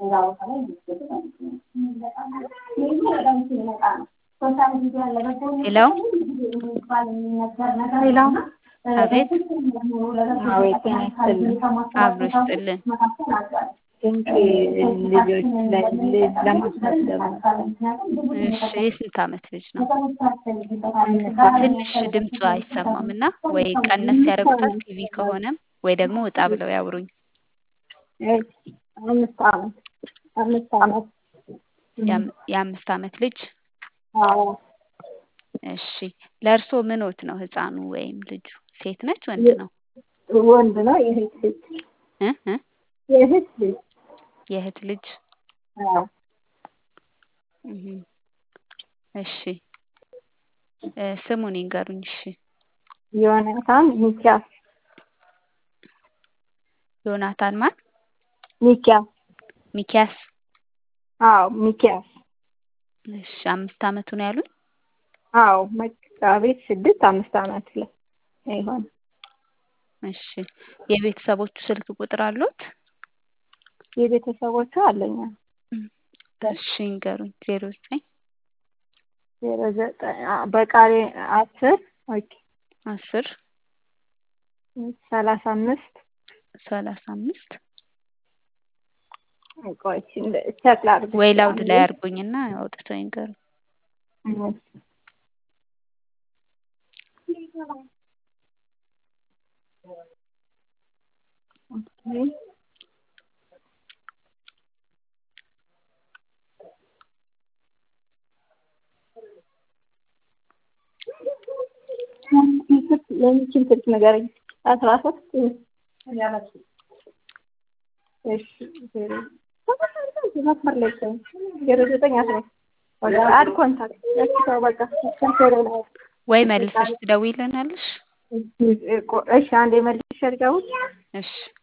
ሄሎ ሄሎ አቤት አቤት ጤና ይስጥልኝ። አብሮ ይስጥልን። ድንቅ ልጆች ላይ ልጅ ለማስመዝገብ ነው። እሺ የስንት ዓመት ልጅ ነው? ትንሽ ድምፁ አይሰማም እና ወይ ቀነስ ያደርጉታል ቲቪ ከሆነም ወይ ደግሞ ወጣ ብለው ያውሩኝ። እሺ፣ አምስት ዓመት አምስት ዓመት የአም- የአምስት ዓመት ልጅ አዎ እሺ ለእርስዎ ምኖት ነው ህፃኑ ወይም ልጁ? ሴት ነች ወንድ ነው? ወንድ ነው። የእህት ልጅ እ እ የእህት ልጅ የእህት ልጅ አዎ እህ እሺ እ ስሙን ይንገሩኝ። እሺ ዮናታን ሚኪያስ ዮናታን ማን? ሚኪያስ ሚኪያስ አዎ ሚኪያስ እሺ አምስት ዓመቱ ነው ያሉኝ? አዎ መጋቢት ስድስት አምስት ዓመት ላይ ይሆን እሺ የቤተሰቦቹ ስልክ ቁጥር አሉት? የቤተሰቦቹ አለኝ እሺ ይንገሩኝ። ዜሮ ዘጠኝ ዜሮ ዘጠኝ በቃሌ አስር ኦኬ አስር ሰላሳ አምስት ሰላሳ አምስት ቆይ ቸክ ላድርግ ወይ ላውድ ላይ አድርጉኝና አውጥተው ይንገሩኝ። ኦኬ የሚችል ስልክ ንገረኝ። አስራ ሶስት እሺ ዜሮ መስመር ላይ ቆይ ዜሮ ዘጠኝ አስራ አድ ኮንታክት እሺ ተው በቃ ስልክ ዜሮ ላይ ወይ መልሰሽ ትደውይልናለሽ? እሺ አንዴ መልሼ ልደውል እሺ